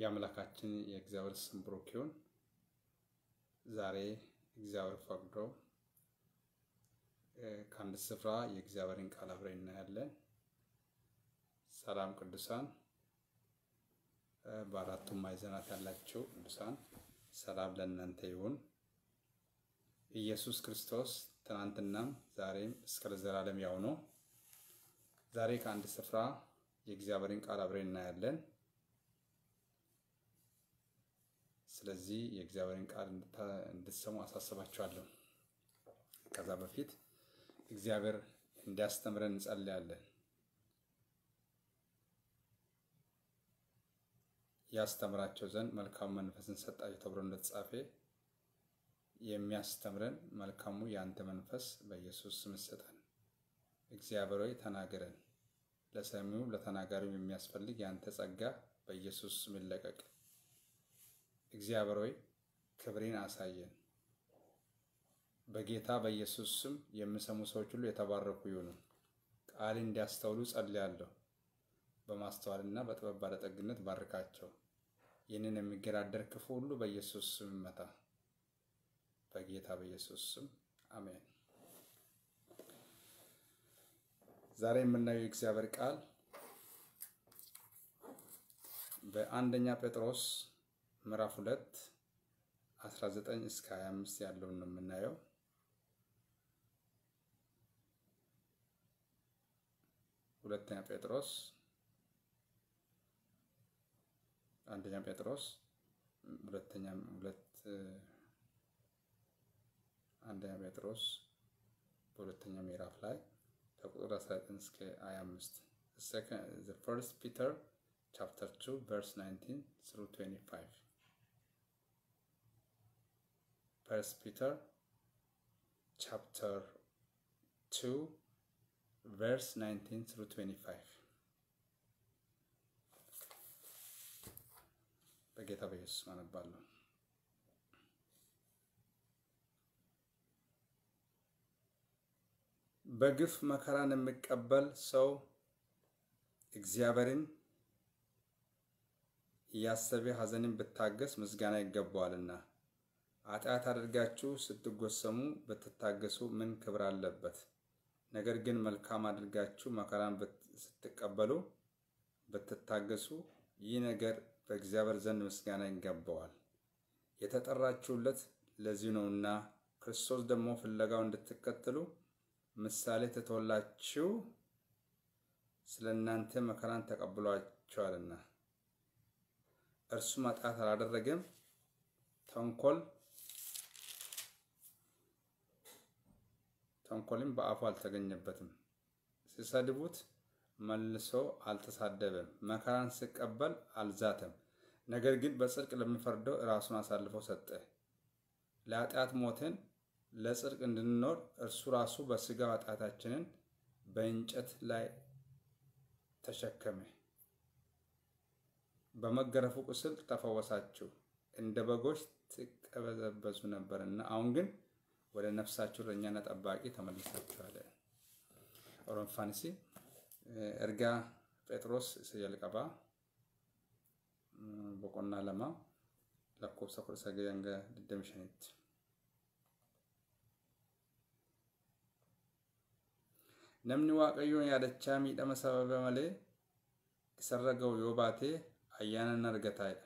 የአምላካችን የእግዚአብሔር ስም ብሩክ ይሁን። ዛሬ እግዚአብሔር ፈቅዶ ከአንድ ስፍራ የእግዚአብሔርን ቃል አብረን እናያለን። ሰላም ቅዱሳን፣ በአራቱም ማዕዘናት ያላቸው ቅዱሳን ሰላም ለእናንተ ይሁን። ኢየሱስ ክርስቶስ ትናንትናም ዛሬም እስከ ለዘላለም ያው ነው። ዛሬ ከአንድ ስፍራ የእግዚአብሔርን ቃል አብረን እናያለን። ስለዚህ የእግዚአብሔርን ቃል እንድትሰሙ አሳስባችኋለሁ። ከዛ በፊት እግዚአብሔር እንዲያስተምረን እንጸልያለን። ያስተምራቸው ዘንድ መልካሙ መንፈስን ሰጣቸው ተብሎ እንደተጻፈ የሚያስተምረን መልካሙ የአንተ መንፈስ በኢየሱስ ስም ይሰጠን። እግዚአብሔር ሆይ ተናገረን። ለሰሚው ለተናጋሪው የሚያስፈልግ የአንተ ጸጋ በኢየሱስ ስም ይለቀቅ። እግዚአብሔር ሆይ ክብሬን አሳየን። በጌታ በኢየሱስ ስም የሚሰሙ ሰዎች ሁሉ የተባረኩ ይሁኑ። ቃል እንዲያስተውሉ ጸልያለሁ። በማስተዋልና በጥበብ ባለጠግነት ባርካቸው። ይህንን የሚገዳደር ክፉ ሁሉ በኢየሱስ ስም ይመታ። በጌታ በኢየሱስ ስም አሜን። ዛሬ የምናየው የእግዚአብሔር ቃል በአንደኛ ጴጥሮስ ምዕራፍ ሁለት 19 እስከ 25 ያለውን ነው የምናየው። ሁለተኛ ጴጥሮስ አንደኛ ጴጥሮስ ሁለተኛ ሁለት አንደኛ ጴጥሮስ በሁለተኛ ምዕራፍ ላይ ከቁጥር 19 እስከ 25 the first Peter chapter 2 verse 19 through 25 First Peter chapter 2 verse 19 through 25 በጌታ በኢየሱስ አነባለሁ። በግፍ መከራን የሚቀበል ሰው እግዚአብሔርን እያሰበ ሐዘንን ብታገስ ምስጋና ይገባዋልና። ኃጢአት አድርጋችሁ ስትጎሰሙ ብትታገሱ ምን ክብር አለበት? ነገር ግን መልካም አድርጋችሁ መከራን ስትቀበሉ ብትታገሱ ይህ ነገር በእግዚአብሔር ዘንድ ምስጋና ይገባዋል። የተጠራችሁለት ለዚህ ነውና ክርስቶስ ደግሞ ፍለጋው እንድትከተሉ ምሳሌ ትቶላችሁ ስለ እናንተ መከራን ተቀብሏችኋልና። እርሱም ኃጢአት አላደረገም፣ ተንኮል ተንኮልም በአፉ አልተገኘበትም። ሲሰድቡት መልሶ አልተሳደበም፣ መከራን ሲቀበል አልዛተም። ነገር ግን በጽድቅ ለሚፈርደው ራሱን አሳልፎ ሰጠ። ለኃጢአት ሞትን ለጽድቅ እንድንኖር እርሱ ራሱ በሥጋው ኃጢአታችንን በእንጨት ላይ ተሸከመ። በመገረፉ ቁስል ተፈወሳችሁ። እንደ በጎች ትቀበዘበዙ ነበርና አሁን ግን ወደ ነፍሳችሁ እረኛና ጠባቂ ተመልሳችኋል። ኦሮንፋንሲ ኤርጋ ጴጥሮስ jalqaba boqonnaa lama lakkoofsa kudha sagal hanga digdami shanitti. Namni Waaqayyoon yaadachaa miidhama sababa malee isarra ga'u yoo baate ayyaana hin argataadha.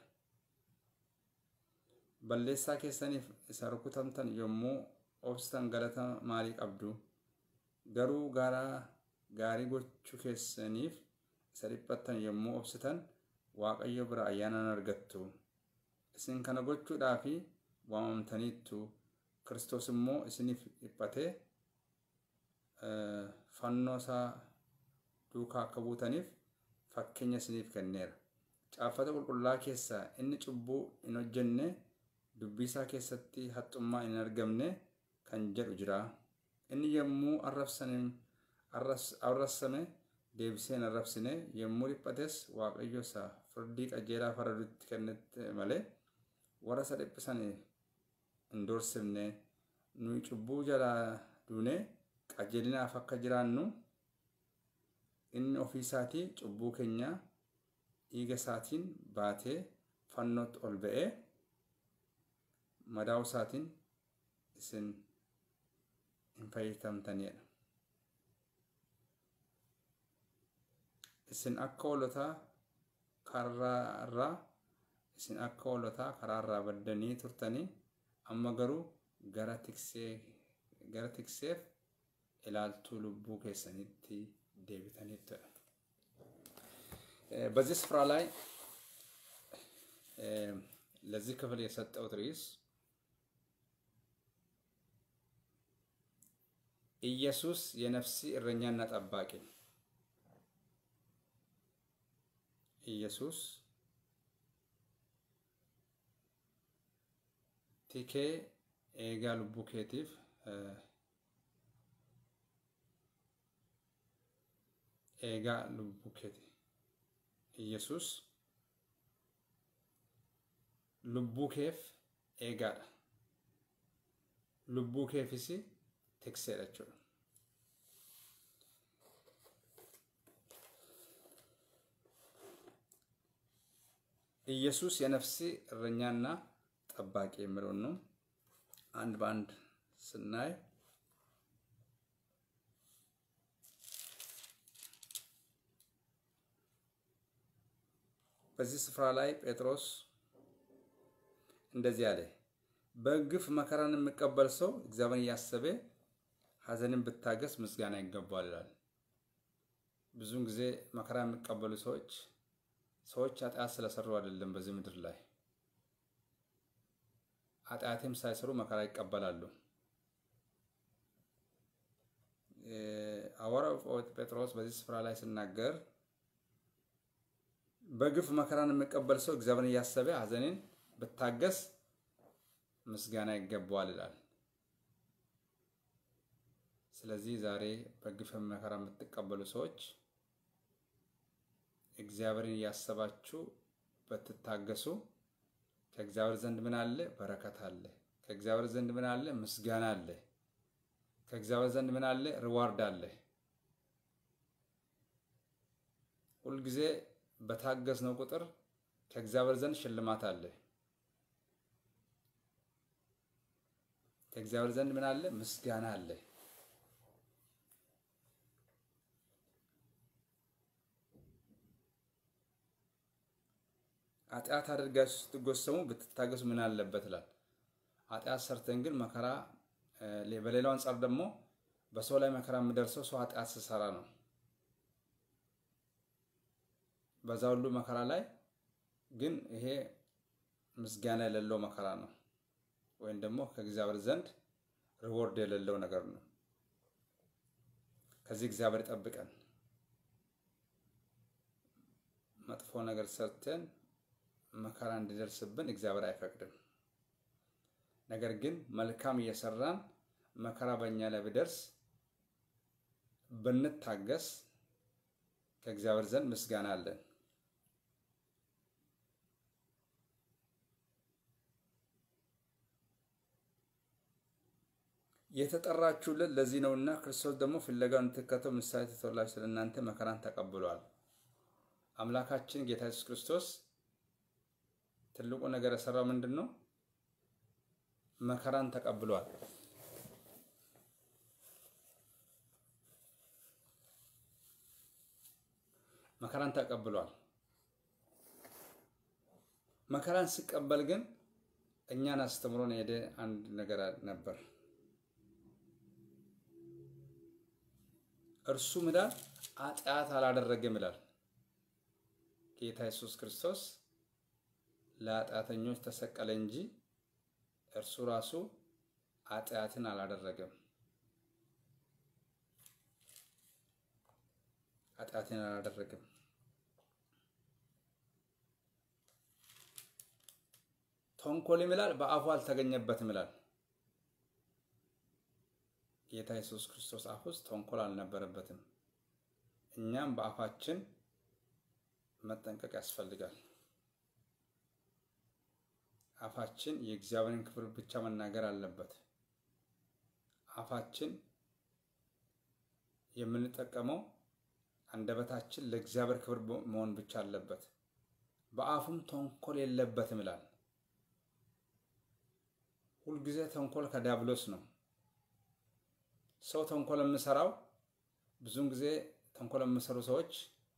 Balleessaa keessaniif isa rukutamtan yommuu obsitan galata maalii qabdu? Garuu garaa gaarii gochuu keessaniif isa dhiphattan yommuu obsitan Waaqayyo bira ayyaana hin argattu. Isin kana gochuudhaaf waamamtaniittu. Kiristoos immoo isiniif dhiphatee fannoo isaa duukaa akka buutaniif fakkeenya isiniif kenneera. Caaffata qulqullaa keessaa inni cubbuu hin hojjenne dubbii isaa keessatti haxxummaa hin argamne kan jedhu jira. Inni yommuu arrabsame deebisee hin arrabsine yommuu dhiphates waaqayyo isa firdii qajeelaa faradutti kennete malee warra isa dhiphisan hin doorsifne nuyi cubbuu jalaa duune qajeelinaaf akka jiraannu inni ofii isaatii cubbuu keenya dhiiga isaatiin baatee fannootti ol ba'ee madaa'uu isaatiin isin hin fayyadamtanidha. Isin akka hoolotaa karaarraa isin akka hoolotaa karaarraa baddanii turtanii amma garuu gara tiksee gara tikseef ilaaltuu lubbuu keessanitti deebitanittudha. በዚህ ስፍራ ላይ ለዚህ ክፍል የሰጠሁት ርዕስ ኢየሱስ የነፍሲ እረኛና ጠባቂ ኢየሱስ ቲኬ ኤጋ ሉቡ ኬቲፍ ኤጋ ሉቡ ኬቲ ኢየሱስ lubbuu keef eegaadha. Lubbuu keefis tikseedha jechuudha. ኢየሱስ የነፍሴ እረኛና ጠባቂ የሚለውን ነው። አንድ በአንድ ስናይ በዚህ ስፍራ ላይ ጴጥሮስ እንደዚህ አለ። በግፍ መከራን የሚቀበል ሰው እግዚአብሔርን እያሰበ ሐዘንን ብታገስ ምስጋና ይገባዋል ይላል። ብዙውን ጊዜ መከራ የሚቀበሉ ሰዎች ሰዎች ኃጢአት ስለሰሩ አይደለም። በዚህ ምድር ላይ ኃጢአትም ሳይሰሩ መከራ ይቀበላሉ። ሐዋርያው ጴጥሮስ በዚህ ስፍራ ላይ ሲናገር በግፍ መከራን የሚቀበል ሰው እግዚአብሔርን እያሰበ ሐዘንን ብታገስ ምስጋና ይገባዋል ይላል። ስለዚህ ዛሬ በግፍ መከራ የምትቀበሉ ሰዎች እግዚአብሔርን እያሰባችሁ በትታገሱ ከእግዚአብሔር ዘንድ ምን አለ? በረከት አለ። ከእግዚአብሔር ዘንድ ምን አለ? ምስጋና አለ። ከእግዚአብሔር ዘንድ ምን አለ? ሪዋርድ አለ። ሁልጊዜ በታገስነው ቁጥር ከእግዚአብሔር ዘንድ ሽልማት አለ። ከእግዚአብሔር ዘንድ ምን አለ? ምስጋና አለ። ኃጢአት አድርጋችሁ ስትጎሰሙ ብትታገሱ ምን አለበት ይላል። ኃጢአት ሰርተን ግን መከራ በሌላው አንጻር ደግሞ በሰው ላይ መከራ የሚደርሰው ሰው ኃጢአት ሲሰራ ነው። በዛ ሁሉ መከራ ላይ ግን ይሄ ምስጋና የሌለው መከራ ነው፣ ወይም ደግሞ ከእግዚአብሔር ዘንድ ሪዎርድ የሌለው ነገር ነው። ከዚህ እግዚአብሔር ይጠብቀን። መጥፎ ነገር ሰርተን መከራ እንዲደርስብን እግዚአብሔር አይፈቅድም። ነገር ግን መልካም እየሰራን መከራ በእኛ ላይ ቢደርስ ብንታገስ ከእግዚአብሔር ዘንድ ምስጋና አለን። የተጠራችሁለት ለዚህ ነውና ክርስቶስ ደግሞ ፍለጋውን እንድትከተሉ ምሳሌ ተተወላችሁ ስለ እናንተ መከራን ተቀብሏል። አምላካችን ጌታ ኢየሱስ ክርስቶስ ትልቁ ነገር የሰራው ምንድን ነው? መከራን ተቀብሏል። መከራን ተቀብሏል። መከራን ሲቀበል ግን እኛን አስተምሮን ሄደ አንድ ነገር ነበር። እርሱ ምዳል ኃጢአት አላደረገም ይላል ጌታ ኢየሱስ ክርስቶስ ለኃጢአተኞች ተሰቀለ እንጂ እርሱ ራሱ ኃጢአትን አላደረገም። ኃጢአትን አላደረገም። ተንኮልም ይላል በአፉ አልተገኘበትም ይላል። ጌታ ኢየሱስ ክርስቶስ አፍ ውስጥ ተንኮል አልነበረበትም። እኛም በአፋችን መጠንቀቅ ያስፈልጋል። አፋችን የእግዚአብሔርን ክብር ብቻ መናገር አለበት። አፋችን የምንጠቀመው አንደበታችን ለእግዚአብሔር ክብር መሆን ብቻ አለበት። በአፉም ተንኮል የለበትም ይላል። ሁልጊዜ ተንኮል ከዲያብሎስ ነው። ሰው ተንኮል የምሰራው ብዙውን ጊዜ ተንኮል የሚሰሩ ሰዎች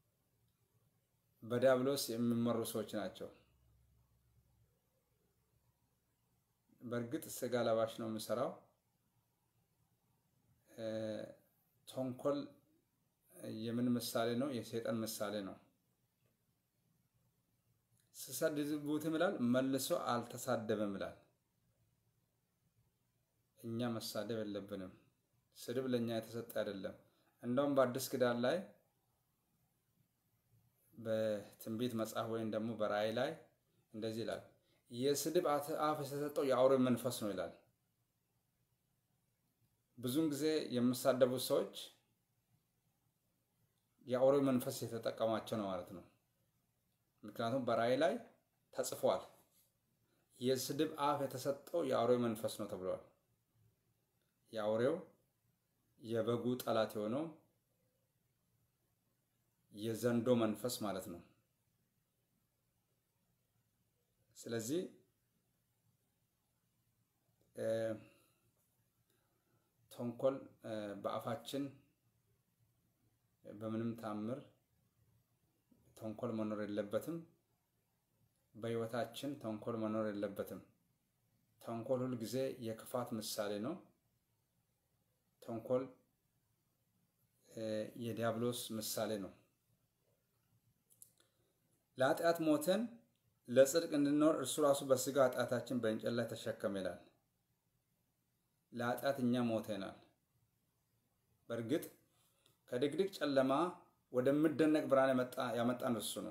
በዲያብሎስ የሚመሩ ሰዎች ናቸው። በእርግጥ ስጋ ለባሽ ነው የምሰራው። ተንኮል የምን ምሳሌ ነው? የሰይጣን ምሳሌ ነው። ስሰድቡትም ይላል መልሶ አልተሳደበም ይላል። እኛ መሳደብ የለብንም። ስድብ ለእኛ የተሰጠ አይደለም። እንደውም በአዲስ ኪዳን ላይ በትንቢት መጽሐፍ ወይም ደግሞ በራእይ ላይ እንደዚህ ይላል፣ የስድብ አፍ የተሰጠው የአውሬ መንፈስ ነው ይላል። ብዙውን ጊዜ የሚሳደቡት ሰዎች የአውሬ መንፈስ የተጠቀማቸው ነው ማለት ነው። ምክንያቱም በራእይ ላይ ተጽፏል፣ የስድብ አፍ የተሰጠው የአውሬ መንፈስ ነው ተብሏል። የአውሬው የበጉ ጠላት የሆነው የዘንዶ መንፈስ ማለት ነው። ስለዚህ ተንኮል በአፋችን በምንም ታምር ተንኮል መኖር የለበትም። በሕይወታችን ተንኮል መኖር የለበትም። ተንኮል ሁል ጊዜ የክፋት ምሳሌ ነው። ተንኮል የዲያብሎስ ምሳሌ ነው። ለኃጢአት ሞተን ለጽድቅ እንድንኖር እርሱ ራሱ በስጋ ኃጢአታችን በእንጨት ላይ ተሸከመ ይላል። ለኃጢአት እኛ ሞተናል። በእርግጥ ከድቅድቅ ጨለማ ወደሚደነቅ ብርሃን ያመጣን እሱ ነው።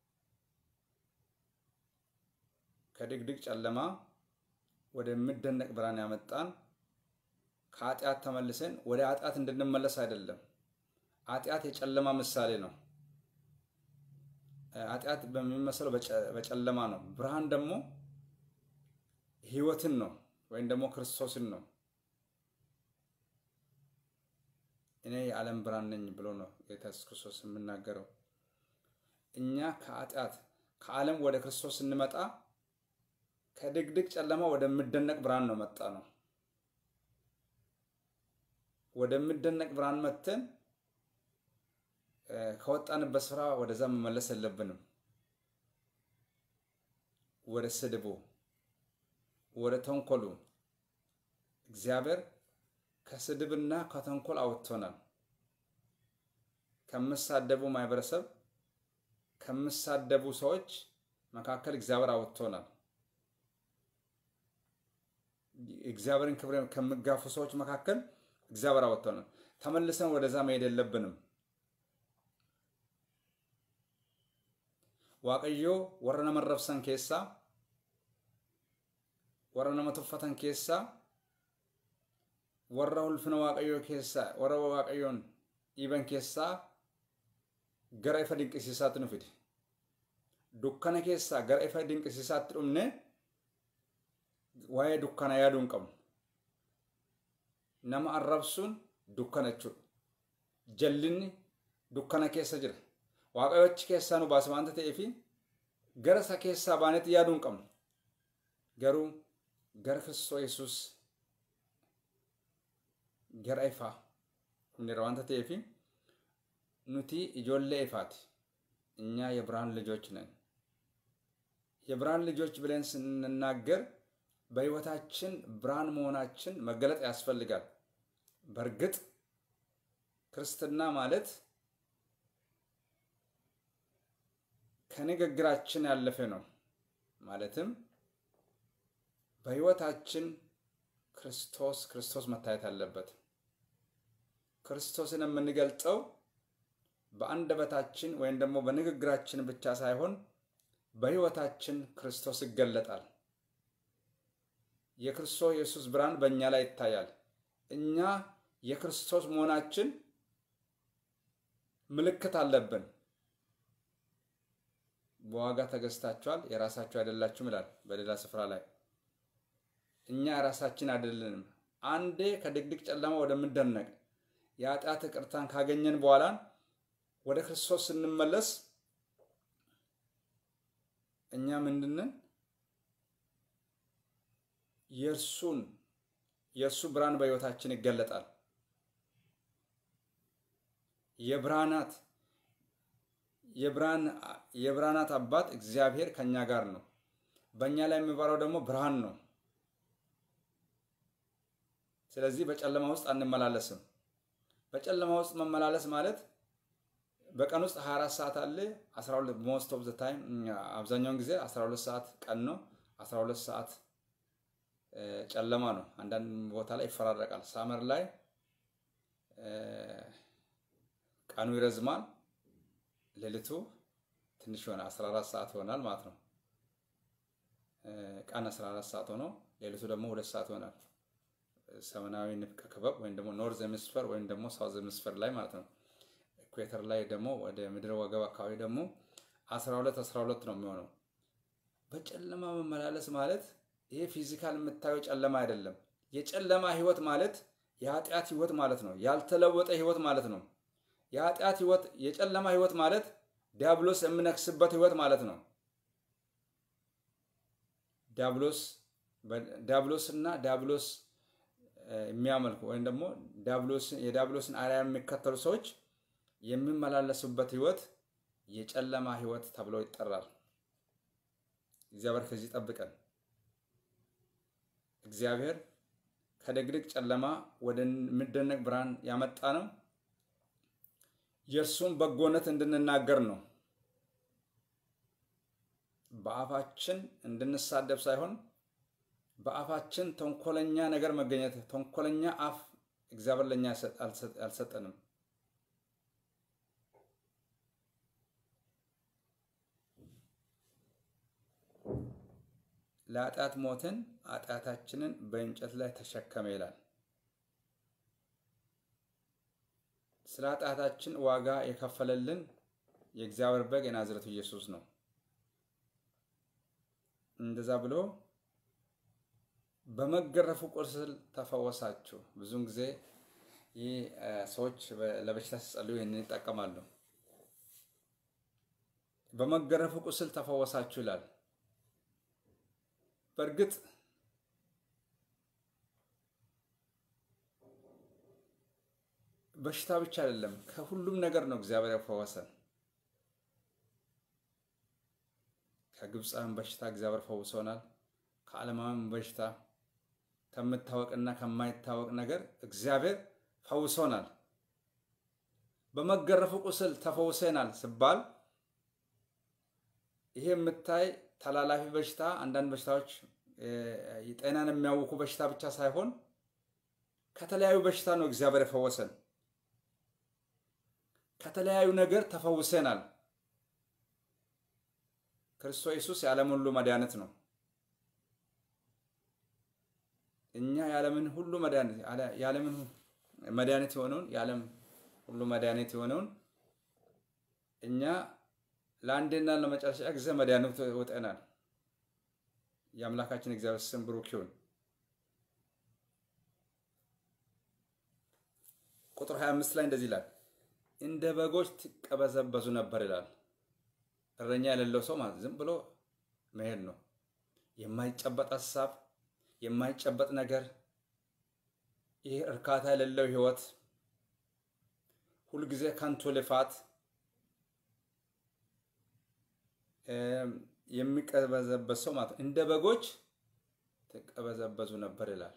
ከድቅድቅ ጨለማ ወደሚደነቅ ብርሃን ያመጣን ከኃጢአት ተመልሰን ወደ ኃጢአት እንድንመለስ አይደለም። ኃጢአት የጨለማ ምሳሌ ነው። ኃጢአት በሚመስለው በጨለማ ነው። ብርሃን ደግሞ ሕይወትን ነው ወይም ደግሞ ክርስቶስን ነው። እኔ የዓለም ብርሃን ነኝ ብሎ ነው ጌታ ኢየሱስ ክርስቶስ የምናገረው። እኛ ከኃጢአት ከዓለም ወደ ክርስቶስ ስንመጣ ከድቅድቅ ጨለማ ወደሚደነቅ ብርሃን ነው መጣ ነው። ወደሚደነቅ ብርሃን መጥተን ከወጣንበት ስፍራ ወደዛ መመለስ የለብንም። ወደ ስድቡ፣ ወደ ተንኮሉ እግዚአብሔር ከስድብና ከተንኮል አውጥቶናል። ከምሳደቡ ማህበረሰብ ከምሳደቡ ሰዎች መካከል እግዚአብሔር አውጥቶናል። እግዚአብሔርን ክብር ከሚጋፉ ሰዎች መካከል እግዚአብሔር አውጥቶናል። ተመልሰን ወደዛ መሄድ የለብንም። ዋቀዮ ወረ ነመ ረብሰን ኬሳ ወረ ነመ ቱፈተን ኬሳ warra ulfina waaqayyoo keessaa warra waaqayyoon dhiiban keessaa gara ifa dinqisiisaatti nu fide dukkana keessaa gara ifa dinqisiisaatti dhumne waa'ee dukkana yaaduu hin qabnu nama arrabsuun dukkana jechuudha jallinni dukkana keessa jira waaqayyo achi keessaa nu baase waanta ta'eef gara isa keessaa baanetti yaaduu hin qabnu garuu gara Kiristoos Yesuus gara ifaa hundira waanta ta'eef nuti ijoollee ifaati እኛ የብርሃን ልጆች ነን። የብርሃን ልጆች ብለን ስንናገር በሕይወታችን ብርሃን መሆናችን መገለጥ ያስፈልጋል። በእርግጥ ክርስትና ማለት ከንግግራችን ያለፈ ነው። ማለትም በሕይወታችን ክርስቶስ ክርስቶስ መታየት አለበት። ክርስቶስን የምንገልጸው በአንደበታችን ወይም ደግሞ በንግግራችን ብቻ ሳይሆን በሕይወታችን ክርስቶስ ይገለጣል። የክርስቶስ ኢየሱስ ብርሃን በእኛ ላይ ይታያል። እኛ የክርስቶስ መሆናችን ምልክት አለብን። በዋጋ ተገዝታችኋል፣ የራሳችሁ አይደላችሁም ይላል በሌላ ስፍራ ላይ። እኛ የራሳችን አይደለንም። አንዴ ከድቅድቅ ጨለማ ወደምንደነቅ የኃጢአት ይቅርታን ካገኘን በኋላ ወደ ክርስቶስ ስንመለስ እኛ ምንድነን? የእርሱን የእርሱ ብርሃን በሕይወታችን ይገለጣል። የብርሃናት የብርሃናት አባት እግዚአብሔር ከኛ ጋር ነው። በእኛ ላይ የሚበራው ደግሞ ብርሃን ነው። ስለዚህ በጨለማ ውስጥ አንመላለስም። በጨለማ ውስጥ መመላለስ ማለት በቀን ውስጥ 24 ሰዓት አለ። 12 ሞስት ኦፍ ዘ ታይም አብዛኛውን ጊዜ 12 ሰዓት ቀን ነው፣ 12 ሰዓት ጨለማ ነው። አንዳንድ ቦታ ላይ ይፈራረቃል። ሳመር ላይ ቀኑ ይረዝማል፣ ሌሊቱ ትንሽ ይሆናል። 14 ሰዓት ይሆናል ማለት ነው። ቀን 14 ሰዓት ሆኖ ሌሊቱ ደግሞ ሁለት ሰዓት ይሆናል። ሰሜናዊ ንፍቀ ክበብ ወይም ደግሞ ኖርዝ ሄmisፌር ወይም ደግሞ ሳውዝ ሄmisፌር ላይ ማለት ነው። ኢኩዌተር ላይ ደግሞ ወደ ምድር ወገብ አካባቢ ደግሞ 12 12 ነው የሚሆነው። በጨለማ መመላለስ ማለት ይሄ ፊዚካል የምታየው ጨለማ አይደለም። የጨለማ ህይወት ማለት የኃጢአት ህይወት ማለት ነው። ያልተለወጠ ህይወት ማለት ነው። የኃጢአት ህይወት የጨለማ ህይወት ማለት ዲያብሎስ የምነክስበት ህይወት ማለት ነው። ዲያብሎስ ዲያብሎስ እና ዲያብሎስ የሚያመልኩ ወይም ደግሞ የዲያብሎስን አርአያ የሚከተሉ ሰዎች የሚመላለሱበት ህይወት የጨለማ ህይወት ተብሎ ይጠራል። እግዚአብሔር ከዚህ ጠብቀን። እግዚአብሔር ከድቅድቅ ጨለማ ወደሚደነቅ ብርሃን ያመጣ ነው። የእርሱን በጎነት እንድንናገር ነው። በአፋችን እንድንሳደብ ሳይሆን በአፋችን ተንኮለኛ ነገር መገኘት ተንኮለኛ አፍ እግዚአብሔር ለእኛ አልሰጠንም። ለኃጢአት ሞትን ኃጢአታችንን በእንጨት ላይ ተሸከመ ይላል። ስለ ኃጢአታችን ዋጋ የከፈለልን የእግዚአብሔር በግ የናዝረቱ ኢየሱስ ነው። እንደዛ ብሎ በመገረፉ ቁስል ተፈወሳችሁ። ብዙውን ጊዜ ይህ ሰዎች ለበሽታ ሲጸልዩ ይህንን ይጠቀማሉ። በመገረፉ ቁስል ተፈወሳችሁ ይላል። በእርግጥ በሽታ ብቻ አይደለም፣ ከሁሉም ነገር ነው እግዚአብሔር ያፈወሰን። ከግብፃውያን በሽታ እግዚአብሔር ፈውሶናል። ከዓለማውያን በሽታ ከምታወቅና ከማይታወቅ ነገር እግዚአብሔር ፈውሶናል። በመገረፉ ቁስል ተፈውሰናል ሲባል ይሄ የምታይ ተላላፊ በሽታ አንዳንድ በሽታዎች ጤናን የሚያውኩ በሽታ ብቻ ሳይሆን ከተለያዩ በሽታ ነው እግዚአብሔር የፈወሰን። ከተለያዩ ነገር ተፈውሰናል። ክርስቶስ ኢየሱስ የዓለም ሁሉ መድኃኒት ነው። እኛ የዓለምን ሁሉ መድኃኒት የዓለምን መድኃኒት የሆነውን የዓለም ሁሉ መድኃኒት የሆነውን እኛ ለአንዴና ለመጨረሻ ጊዜ መድኃኒት ወጠናል። የአምላካችን እግዚአብሔር ስም ብሩክ ይሁን። ቁጥር 25 ላይ እንደዚህ ይላል፣ እንደ በጎች ትቀበዘበዙ ነበር ይላል። እረኛ የሌለው ሰው ማለት ዝም ብሎ መሄድ ነው። የማይጨበጥ ሀሳብ፣ የማይጨበጥ ነገር፣ ይህ እርካታ የሌለው ህይወት፣ ሁልጊዜ ከንቱ ልፋት የሚቀበዘበዝ ሰው ማለት እንደ በጎች ትቀበዘበዙ ነበር ይላል።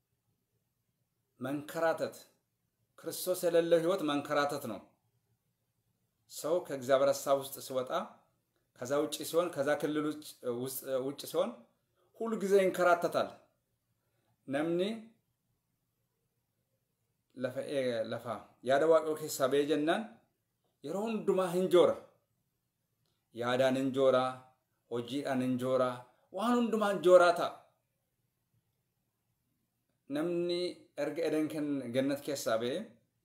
መንከራተት፣ ክርስቶስ የሌለው ህይወት መንከራተት ነው። ሰው ከእግዚአብሔር ሀሳብ ውስጥ ሲወጣ ከዛ ውጭ ሲሆን ከዛ ክልል ውጭ ሲሆን ሁሉ ጊዜ ይንከራተታል። ነምኒ ለፋ ያደዋቀው ኬሳ ቤጀናን የሮ ሁንዱማ hinjoora yaadaan hinjoora hojiidhaan hinjoora waan hundumaa hinjooraa ta'a. Namni erga edan gannat keessaa ba'e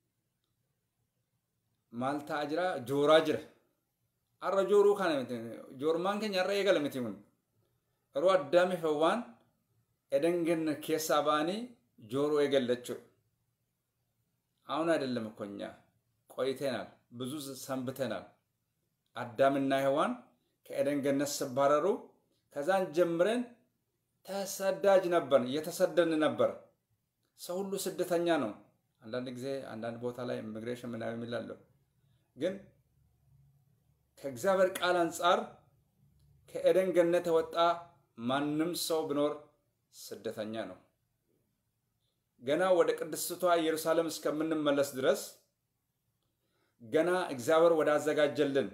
maal ta'aa jira jooraa jira. Har'a jooruu kana miti joormaan keenya har'a eegala miti kun. Yeroo addaame fawwaan edan gannat keessaa ba'anii jooruu eegalla jechuudha. አሁን አይደለም እኮ እኛ ቆይተናል፣ ብዙ ሰንብተናል። አዳምና ሔዋን ከኤደን ገነት ሲባረሩ ከዛን ጀምረን ተሰዳጅ ነበር፣ እየተሰደን ነበር። ሰው ሁሉ ስደተኛ ነው። አንዳንድ ጊዜ አንዳንድ ቦታ ላይ ኢሚግሬሽን ምናምን የሚላለው ግን ከእግዚአብሔር ቃል አንጻር ከኤደን ገነት የወጣ ማንም ሰው ቢኖር ስደተኛ ነው። ገና ወደ ቅድስቷ ኢየሩሳሌም እስከምንመለስ ድረስ ገና እግዚአብሔር ወዳዘጋጀልን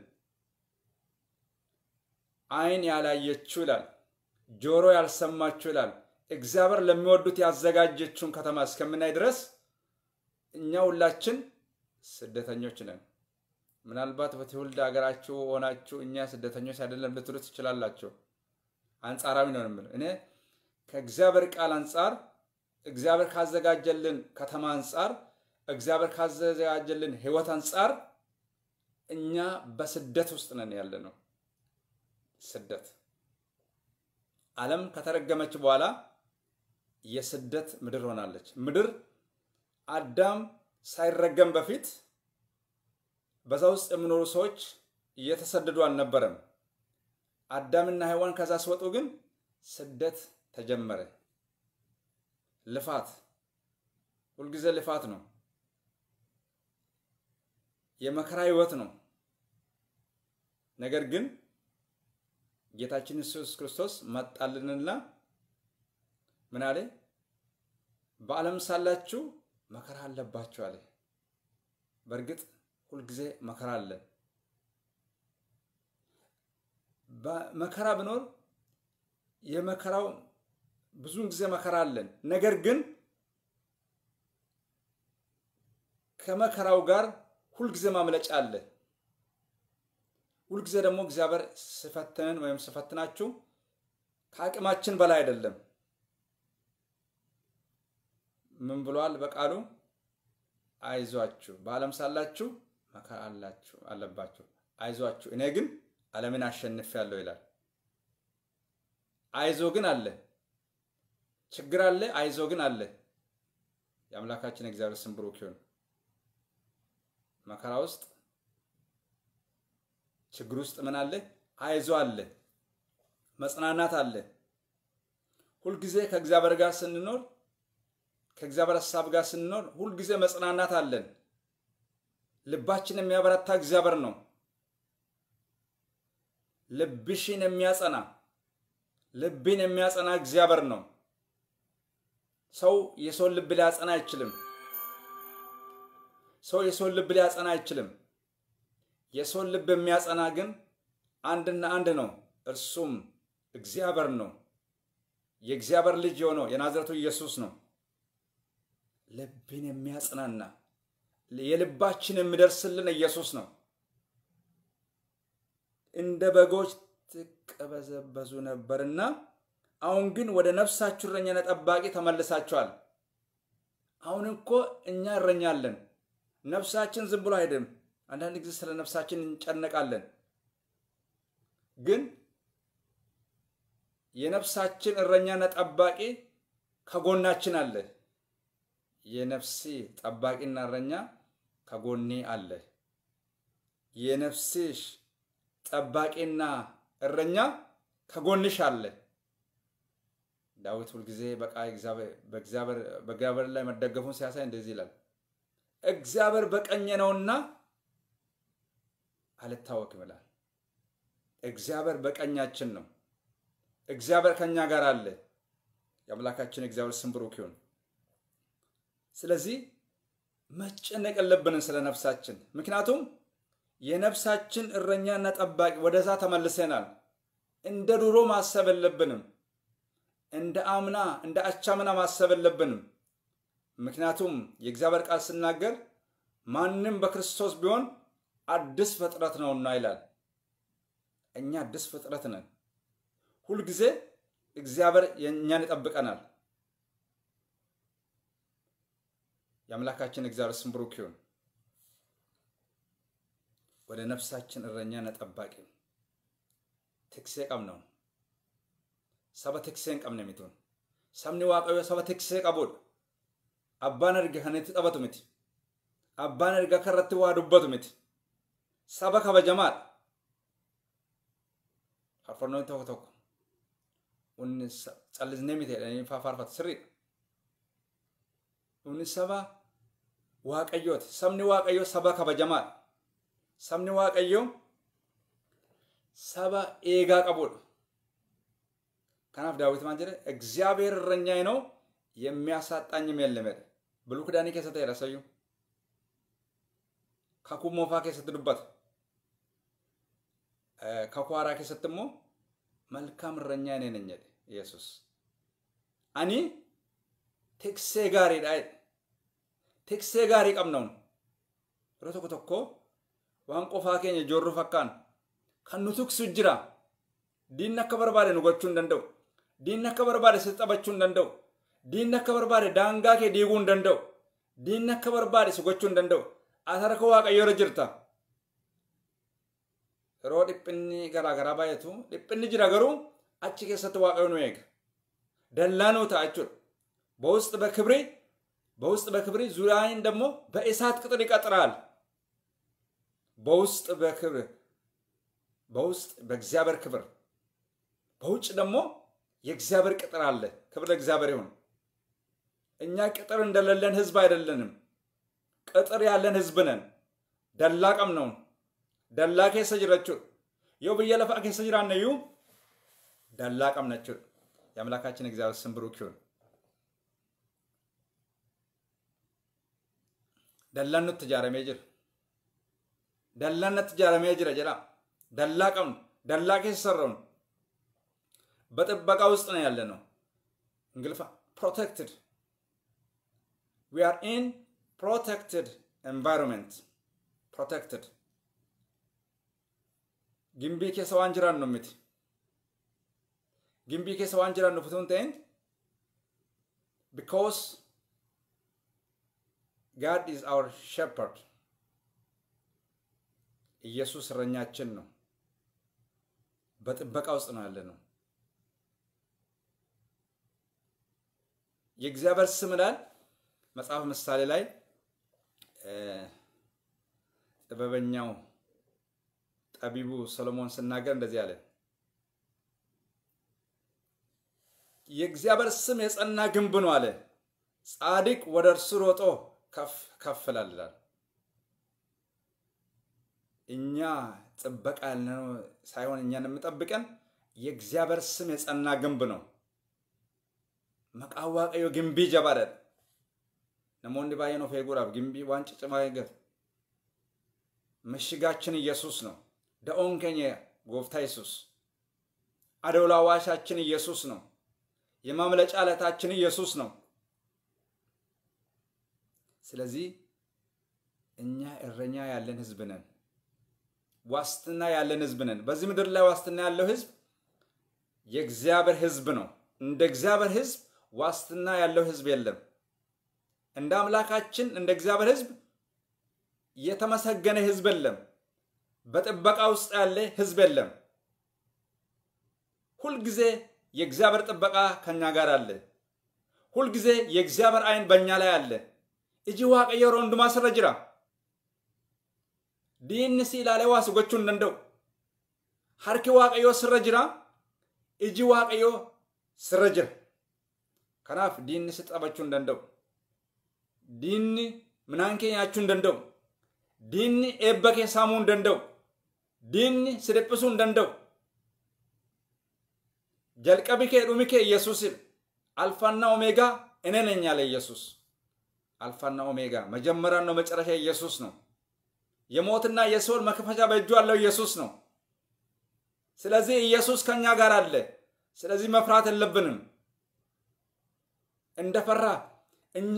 ዓይን ያላየችው ይላል፣ ጆሮ ያልሰማችው ይላል፣ እግዚአብሔር ለሚወዱት ያዘጋጀችውን ከተማ እስከምናይ ድረስ እኛ ሁላችን ስደተኞች ነን። ምናልባት በትውልድ ሀገራችሁ ሆናችሁ እኛ ስደተኞች አይደለም ልትሉ ትችላላችሁ። አንጻራዊ ነው የምልህ እኔ ከእግዚአብሔር ቃል አንጻር እግዚአብሔር ካዘጋጀልን ከተማ አንጻር እግዚአብሔር ካዘጋጀልን ሕይወት አንጻር እኛ በስደት ውስጥ ነን ያለ ነው። ስደት ዓለም ከተረገመች በኋላ የስደት ምድር ሆናለች። ምድር አዳም ሳይረገም በፊት በዛ ውስጥ የሚኖሩ ሰዎች እየተሰደዱ አልነበረም። አዳምና ሔዋን ከዛ ሲወጡ ግን ስደት ተጀመረ። ልፋት፣ ሁልጊዜ ልፋት ነው። የመከራ ህይወት ነው። ነገር ግን ጌታችን ኢየሱስ ክርስቶስ መጣልንና ምን አለ? በዓለም ሳላችሁ መከራ አለባችሁ አለ። በእርግጥ ሁልጊዜ መከራ አለ። መከራ ቢኖር የመከራው ብዙውን ጊዜ መከራ አለን። ነገር ግን ከመከራው ጋር ሁልጊዜ ማምለጫ አለ። ሁልጊዜ ደግሞ እግዚአብሔር ስፈትንን ወይም ስፈትናችሁ ከአቅማችን በላይ አይደለም። ምን ብሏል በቃሉ? አይዟችሁ በዓለም ሳላችሁ መከራ አላችሁ አለባችሁ፣ አይዟችሁ እኔ ግን ዓለምን አሸንፌያለሁ ይላል። አይዞ ግን አለ፣ ችግር አለ፣ አይዞ ግን አለ። የአምላካችን እግዚአብሔር ስም ብሩክ ይሁን። መከራ ውስጥ ችግር ውስጥ ምን አለ? አይዞ አለ፣ መጽናናት አለ። ሁልጊዜ ከእግዚአብሔር ጋር ስንኖር ከእግዚአብሔር ሀሳብ ጋር ስንኖር ሁልጊዜ መጽናናት አለን። ልባችን የሚያበረታ እግዚአብሔር ነው። ልብሽን የሚያጸና ልብን የሚያጸና እግዚአብሔር ነው። ሰው የሰውን ልብ ሊያጸና አይችልም። ሰው የሰውን ልብ ሊያጸና አይችልም። የሰውን ልብ የሚያጸና ግን አንድና አንድ ነው፣ እርሱም እግዚአብሔር ነው። የእግዚአብሔር ልጅ የሆነው የናዝረቱ ኢየሱስ ነው። ልብን የሚያጽናና የልባችን የሚደርስልን ኢየሱስ ነው። እንደ በጎች ትቀበዘበዙ ነበርና አሁን ግን ወደ ነፍሳችሁ እረኛና ጠባቂ ተመልሳችኋል። አሁን እኮ እኛ እረኛለን። ነፍሳችን ዝም ብሎ አይደለም። አንዳንድ ጊዜ ስለ ነፍሳችን እንጨነቃለን። ግን የነፍሳችን እረኛና ጠባቂ ከጎናችን አለ። የነፍሴ ጠባቂና እረኛ ከጎኔ አለ። የነፍስሽ ጠባቂና እረኛ ከጎንሽ አለ። ዳዊት ሁልጊዜ በቃ በእግዚአብሔር ላይ መደገፉን ሲያሳይ እንደዚህ ይላል፣ እግዚአብሔር በቀኜ ነውና አልታወክም ይላል። እግዚአብሔር በቀኛችን ነው። እግዚአብሔር ከኛ ጋር አለ። የአምላካችን እግዚአብሔር ስም ብሩክ ይሁን። ስለዚህ መጨነቅ የለብንም ስለ ነፍሳችን። ምክንያቱም የነፍሳችን እረኛና ጠባቂ ወደዛ ተመልሰናል። እንደ ድሮ ማሰብ የለብንም። እንደ አምና እንደ አቻምና ማሰብ የለብንም። ምክንያቱም የእግዚአብሔር ቃል ስናገር ማንም በክርስቶስ ቢሆን አዲስ ፍጥረት ነውና ይላል። እኛ አዲስ ፍጥረት ነን። ሁልጊዜ እግዚአብሔር እኛን ይጠብቀናል። የአምላካችን እግዚአብሔር ስም ብሩክ ይሁን። ወደ ነፍሳችን እረኛና ጠባቂ ትክሴ ቀብነው ሰበ ትክሴን ቀብነ ሚቱን ሰብኒ ዋቀዮ ሰበ ትክሴ ቀቡድ አባን erga kanatti taphatu miti abbaan erga karratti waa dubbatu miti saba kabajamaadha faarfannoonni tokko tokko inni callisnee miti jedhanii faarfatu sirriidha. Inni saba waaqayyooti. Sabni waaqayyoo saba kabajamaadha. Sabni waaqayyoo saba eegaa qabudha. Kanaaf daawwiti maal jedhe እግዚአብሔር እረኛዬ ነው የሚያሳጣኝም የለም jedhe. Biluu kidaanii keessatti jedha sayyuu. Kakuu moofaa keessatti dubbata. Kakuu haaraa keessatti immoo መልካም እረኛ እኔ ነኝ jedhe Yesus. Ani tiksee gaariidha jedhe. Tiksee gaarii qabna yeroo tokko tokko waan qofaa keenya joorru fakkaan kan nu tiksu jira. Diinni akka barbaade nu gochuu hin danda'u. Diinni akka barbaade si taphachuu hin danda'u. Diinni akka barbaade daangaa kee diiguu hin danda'u. Diinni akka barbaade si gochuu hin danda'u. Ati harka waaqayyoo irra jirta. Yeroo dhiphinni garaagaraa baay'atu dhiphinni jira garuu achi keessatti waaqayyo nu eega. Dallaa nuu ta'a jechuudha. በውስጥ በክብሬ በውስጥ በክብሬ ዙሪያዬን ደግሞ በእሳት ቅጥር ይቀጥራል። በውስጥ በክብር በውስጥ በእግዚአብሔር ክብር በውጭ ደግሞ የእግዚአብሔር ቅጥር አለ። ክብር ለእግዚአብሔር ይሁን። እኛ ቅጥር እንደሌለን ህዝብ አይደለንም። ቅጥር ያለን ህዝብ ነን። ደላቀም ነው። ደላ ኬሰ ጅረችው የው ብየለፋ ኬሰ ጅራነዩ ደላቀም ነችው። የአምላካችን እግዚአብሔር ስም ብሩክ ይሁን። dallaan nutti ijaaramee jira. Dallaan nutti ijaaramee jira jedha. Dallaa qabnu, dallaa keessa sarrafnu. በጥበቃ ውስጥ ነው ያለ ነው። እንግልፋ ፕሮቴክትድ ዊ አር ኢን ፕሮቴክትድ ኤንቫይሮንመንት ፕሮቴክትድ ግንቢ keessa waan jiraannu miti. Gimbii keessa waan jiraannu utuu hin ta'in because God is our shepherd. ኢየሱስ እረኛችን ነው። በጥበቃ ውስጥ ነው ያለ ነው። የእግዚአብሔር ስም ይላል መጽሐፍ ምሳሌ ላይ ጥበበኛው ጠቢቡ ሰሎሞን ስናገር እንደዚህ አለ። የእግዚአብሔር ስም የጸና ግንብ ነው አለ። ጻድቅ ወደ እርሱ ሮጦ ከፍ ከፍ ይላል። እኛ ጥበቃ ያልነው ሳይሆን እኛን የምጠብቀን የእግዚአብሔር ስም የጸና ግንብ ነው። መቃን waaqayyo gimbii jabaadha. Namoonni baay'een of eeguudhaaf gimbii waan ciccimaa eeggatu. ምሽጋችን ኢየሱስ ነው። ደኦን keኛ ጎፍታ ኢየሱስ አዶላ ዋሻችን ኢየሱስ ነው። የማምለጫ ዕለታችን ኢየሱስ ነው። ስለዚህ እኛ እረኛ ያለን ህዝብ ነን። ዋስትና ያለን ህዝብ ነን። በዚህ ምድር ላይ ዋስትና ያለው ህዝብ የእግዚአብሔር ህዝብ ነው። እንደ እግዚአብሔር ህዝብ ዋስትና ያለው ህዝብ የለም። እንደ አምላካችን እንደ እግዚአብሔር ህዝብ የተመሰገነ ህዝብ የለም። በጥበቃ ውስጥ ያለ ህዝብ የለም። ሁልጊዜ የእግዚአብሔር ጥበቃ ከኛ ጋር አለ። ሁልጊዜ የእግዚአብሔር አይን በእኛ ላይ አለ። እጂ waaqayyo yeroo hundumaa sirra jira. Diinni si ilaalee waa si gochuu hin danda'u. Harki waaqayyoo sirra jira. Iji waaqayyoo sirra jira. Kanaaf diinni si xabachuu hin danda'u. Diinni midhaan kee nyaachuu hin danda'u. Diinni eebba kee saamuu hin danda'u. Diinni si dhiphisuu hin danda'u. Jalqabi kee dhumi kee Yesuusidha. Alfaanna Omeegaa እኔ ነኝ ያለ ኢየሱስ። አልፋና ኦሜጋ መጀመሪያና መጨረሻ ኢየሱስ ነው። የሞትና የሲኦል መክፈቻ በእጁ ያለው ኢየሱስ ነው። ስለዚህ ኢየሱስ ከኛ ጋር አለ። ስለዚህ መፍራት የለብንም። እንደፈራ እኛ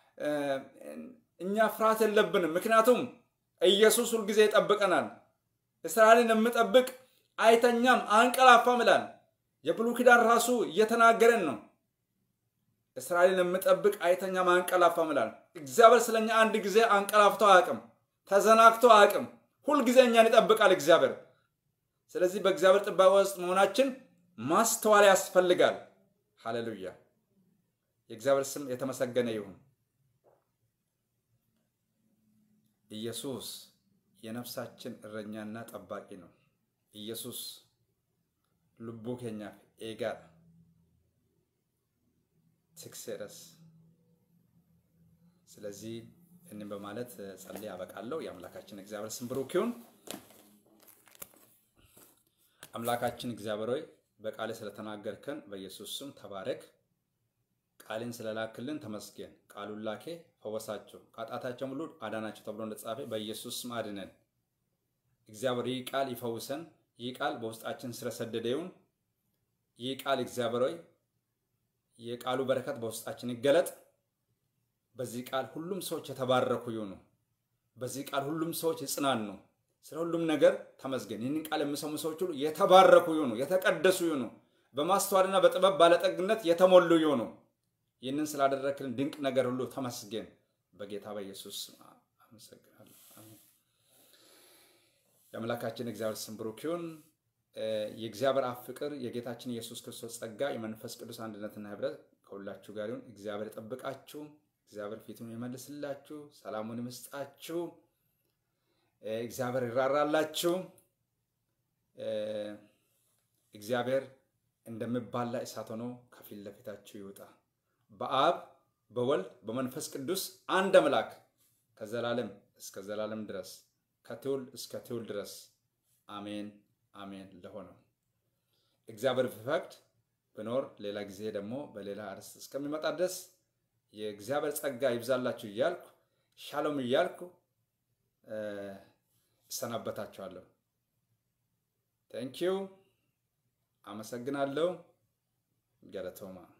እኛ ፍርሃት የለብንም። ምክንያቱም ኢየሱስ ሁልጊዜ ይጠብቀናል። እስራኤልን የምጠብቅ አይተኛም አንቀላፋም ይላል። የብሉይ ኪዳን ራሱ እየተናገረን ነው። እስራኤልን የምጠብቅ አይተኛም አንቀላፋም ይላል። እግዚአብሔር ስለኛ አንድ ጊዜ አንቀላፍቶ አያውቅም፣ ተዘናግቶ አያውቅም። ሁልጊዜ እኛን ይጠብቃል እግዚአብሔር። ስለዚህ በእግዚአብሔር ጥበቃ ውስጥ መሆናችን ማስተዋል ያስፈልጋል። ሃሌሉያ! የእግዚአብሔር ስም የተመሰገነ ይሁን። ኢየሱስ የነፍሳችን እረኛና ጠባቂ ነው። ኢየሱስ lubbuu keenyaaf eegaadha. tikseeras ስለዚህ ይህንን በማለት ጸልዬ አበቃለሁ። የአምላካችን እግዚአብሔር ስም ብሩክ ይሁን። አምላካችን እግዚአብሔር ሆይ በቃል ስለተናገርከን በኢየሱስ ስም ተባረክ። ቃልን ስለላክልን ተመስገን። ቃሉን ላኬ ፈወሳቸው፣ ከኃጢአታቸው ሁሉ አዳናቸው ተብሎ እንደተጻፈ በኢየሱስ ስም አድነን። እግዚአብሔር ይህ ቃል ይፈውሰን። ይህ ቃል በውስጣችን ስለሰደደ ይሁን። ይህ ቃል እግዚአብሔር ሆይ የቃሉ በረከት በውስጣችን ይገለጥ። በዚህ ቃል ሁሉም ሰዎች የተባረኩ ይሁኑ። በዚህ ቃል ሁሉም ሰዎች ይጽናኑ። ስለ ሁሉም ነገር ተመስገን። ይህንን ቃል የሚሰሙ ሰዎች ሁሉ የተባረኩ ይሁኑ፣ የተቀደሱ ይሁኑ፣ በማስተዋልና በጥበብ ባለጠግነት የተሞሉ ይሁኑ። ይህንን ስላደረክልን ድንቅ ነገር ሁሉ ተመስገን። በጌታ በኢየሱስ ስም አመሰግናለሁ። አሜን። የአምላካችን እግዚአብሔር ስም ብሩክ ይሁን። የእግዚአብሔር አብ ፍቅር፣ የጌታችን ኢየሱስ ክርስቶስ ጸጋ፣ የመንፈስ ቅዱስ አንድነትና ህብረት ከሁላችሁ ጋር ይሁን። እግዚአብሔር ይጠብቃችሁ። እግዚአብሔር ፊቱን ይመልስላችሁ፣ ሰላሙን ይመስጣችሁ። እግዚአብሔር ይራራላችሁ። እግዚአብሔር እንደሚባላ እሳት ሆኖ ከፊት ለፊታችሁ ይውጣ። በአብ በወልድ በመንፈስ ቅዱስ አንድ አምላክ ከዘላለም እስከ ዘላለም ድረስ ከትውልድ እስከ ትውልድ ድረስ አሜን አሜን። ለሆነው እግዚአብሔር ቢፈቅድ ብኖር ሌላ ጊዜ ደግሞ በሌላ አርዕስት እስከሚመጣ ድረስ የእግዚአብሔር ጸጋ ይብዛላችሁ እያልኩ ሻሎም እያልኩ እሰናበታችኋለሁ። ቴንኪዩ። አመሰግናለሁ። ገለቶማ